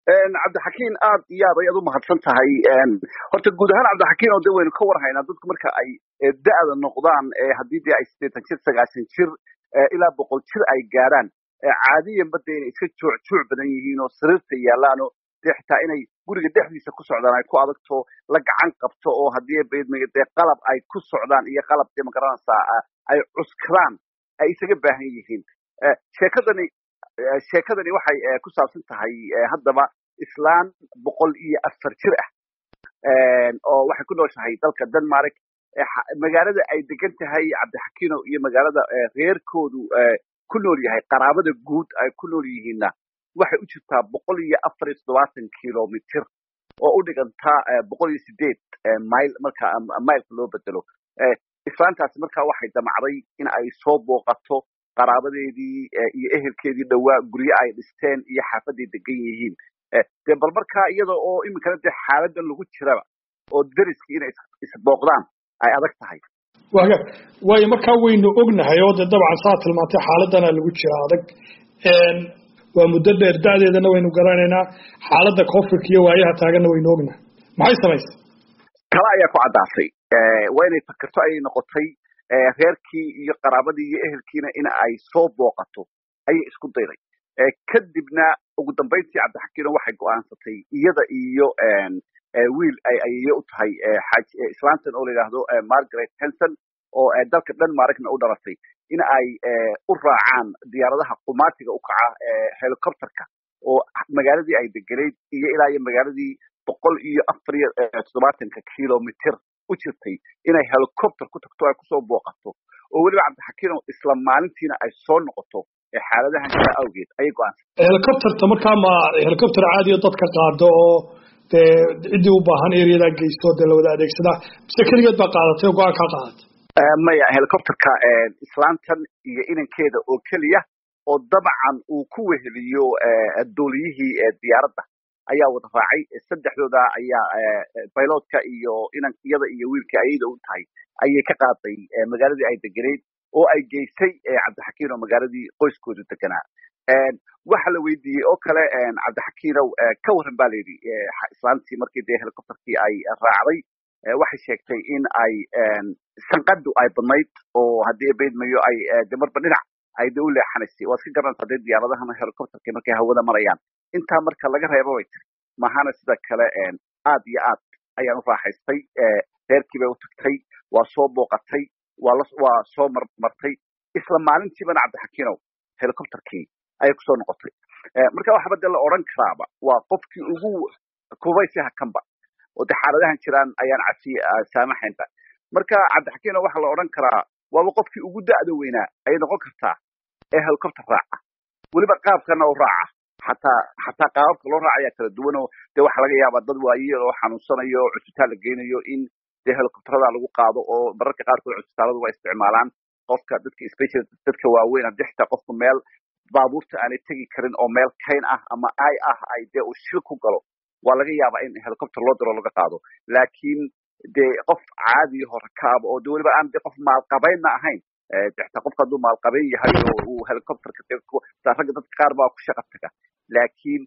cabdixakiin aad iyo aad ayaad u mahadsan tahay horta guud ahaan cabdixakiin oo de waynu ka warhaynaa dadku marka ay da'da noqdaan haddii dee ay siddeetan jir sagaashan jir ilaa boqol jir ay gaadhaan caadiyanba dee inay iska joocjooc badan yihiin oo sariirta yaalaan oo dee xitaa inay guriga dhexdiisa ku socdaan ay ku adagto la gacan qabto oo haddii dee qalab ay ku socdaan iyo qalab dee magaranaysaa ay cuskadaan ay isaga baahan yihiin sheekadani sheekadani waxay ku saabsan tahay haddaba islaan boqol iyo afar jir ah oo waxay ku nooshahay dalka denmark magaalada ay degan tahay cabdixakiino iyo magaalada reerkoodu ku nool yahay qaraabada guud ay ku nool yihiinna waxay u jirtaa boqol iyo afar iyo toddobaatan kilomitr oo u dhigantaa boqol iyo sideed mile marka mileka loo bedelo islaantaasi markaa waxay damacday in ay soo booqato qaraabadeedii iyo ehelkeedii dhowaa guryo ay dhisteen iyo xaafaday degan yihiin dee bal markaa iyada oo iminkana dee xaaladan lagu jiraba oo deriskii inay isbooqdaan ay adag tahay waga waayo markaa waynu ognahay oo dee dabcan saa tilmaantay xaaladana lagu jira adag waa muddo dheer da'deedana waynu garanaynaa xaaladda covidka iyo waayaha taaganna waynu ognahay maxay samaysay kala ayaa ku caddaatay waa inay fakerto ayay noqotay reerkii iyo qaraabadii iyo ehelkiina in ay soo booqato ayay isku dayday kadibna ugu dambayntii cabdixakiino waxay go'aansatay iyada iyo wiil ayay u tahay islaantan oo la yidhaahdo margaret henson oo dalka denmarkna u dhalatay in ay u raacaan diyaaradaha qumaatiga u kaca helicopterka oo magaaladii ay deganayd iyo ilaa iyo magaaladii boqol iyo afar iyo toddobaatanka kilomitr u jirtay inay helicopter ku tagto ay kusoo booqato oo weliba cabdixakiino isla maalintiina ay soo noqoto xaaladahan jira awgeed ayay go-aansatay helicopterta markaa ma helicopter caadiyo dadka qaado oo dee ciddii u baahan areadaa geysto dee lawada adeegsadaa mise keligeed baa qaadatay oo go-aan kaa qaadatay maya helicopterka islaantan iyo inankeeda oo keliya oo dabcan uu ku weheliyo duuliyihii diyaaradda ayaa wada raacay saddexdooda ayaa bilotka iyo inan iyada iyo wiilkii ayada u tahay ayay ka qaaday magaaladii ay degeneyd oo ay geysay cabdixakiin oo magaaladii qoyskoodu deganaa waxa la weydiiyey oo kale cabdixakiinow ka warran ba layidhi islaantii markii dee helicopterkii ay raacday waxay sheegtay in ay sanqadu ay badnayd oo haddii baydmayo ay de marba dhinac ay de u leexanaysay waad ka garanaysaa dee diyaaradahan helicopterka markay hawada marayaan intaa marka laga reebo bay tiri mahana sida kale aad iyo aad ayaan u raaxaystay reerkii bay u tagtay waa soo booqatay waa waa soo marmartay isla maalintiibana cabdixakiinow helicopterkii ayay kusoo noqotay marka waxba dee la odhan karaaba waa qofkii ugu kubaysi hakanba oo de xaaladahan jiraan ayaan cafi saamaxaynba marka cabdixakiino waxaa la odhan karaa waaba qofkii ugu da'da weynaa ayay noqon kartaa ee helicopter raaca weliba qaabkana u raaca xataa xataa qaababka loo raacayaa kala duwan oo dee waxaa laga yaabaa dad waayeel oo xanuunsanayo oo cusbitaal la geynayo in dee helicopterada lagu qaado oo mararka qaarkood cusbitaaladu waa isticmaalaan qofka dadka special dadka waaweyn haddii xitaa qofku meel baabuurta aanay tegi karin oo meel kayn ah ama ay ah ay dee uu shil ku galo waa laga yaabaa in helicopter loo diro laga qaado laakiin dee qof caadiyaho rakaaba oo de weliba aan de qof maalqabaynna ahayn xitaa qofka hadduu maalqabayn yahay oo uu helicopterka ragga dadka qaar baa ku shaqa taga laakiin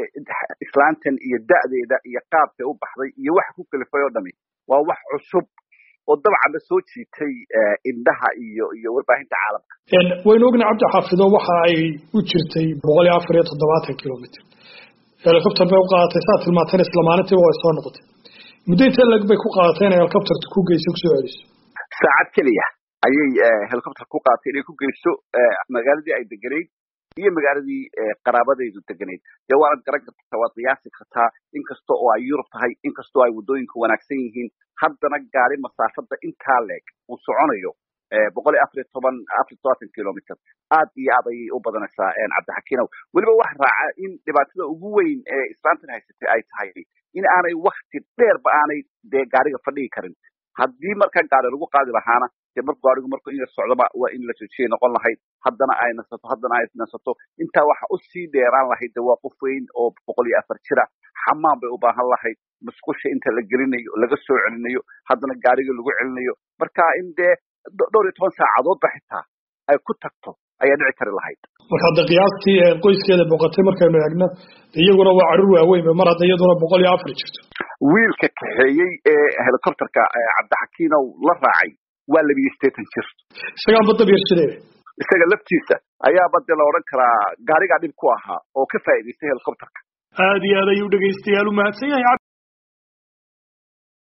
islaantan iyo da'deeda iyo qaabkay u baxday iyo waxa ku kalifay oo dhami waa wax cusub oo dabcan la soo jiitay indhaha iyo iyo warbaahinta caalamka waynu ogna cabdi xaafido waxa ay u jirtay boqol iyo afar iyo toddobaatan kilomitr helicopter bay u qaadatay saa tilmaantayna isla maalintiiba way soo noqotay muddo intee lag bay ku qaadatay inay helicopterta ku geyso kusoo celiso saacad keliya ayay helicopter ku qaadatay inay ku geyso magaaladii ay degenayd iyo magaaladii qaraabadaydu degenayd dee waanad garan kartaa waad qiyaasi kartaa inkasta oo ay yurub tahay inkastoo ay waddooyinka wanaagsan yihiin haddana gaari masaafada intaa leeg uu soconayo boqol iyo afar iyo toban afar iyo todobaatan kilomitr aad iyo aad ayay u badanaysaa cabdixakiinow weliba wax raaca in dhibaatada ugu weyn ee islaantan haysatay ay tahay in aanay wakti dheerba aanay dee gaariga fadhigi karin haddii marka gaari lagu qaadi lahaana dee mar gaarigu marku in la socdoba waa in la joojiyay noqon lahayd haddana ay nasato haddana ay nasato intaa waxa usii dheeraan lahayd de waa qof weyn oo boqol iyo afar jira xamaan bay u baahan lahayd musqusha inta la gelinayo laga soo celinayo haddana gaariga lagu celinayo marka in dee dhowr iyo toban saacadoodba xitaa ay ku tagto ayaa dhici kari lahayd marka hadda qiyaastii qoyskeeda boqotay markaynu eegno iyaguna waa carruur waaweyn mar hadda iyaduna boqol iyo afar jirto wiilka kaxeeyey ee helicopterka cabdixakiinow la raacay waa labiyo sideetan jir isagaan badda biirsadee isaga laftiisa ayaa badde la odhan karaa gaarigaa dhib ku ahaa oo ka faa'idaystay helicopterka aad iyo aad ayuu dhegaystayaal u mahadsan yahay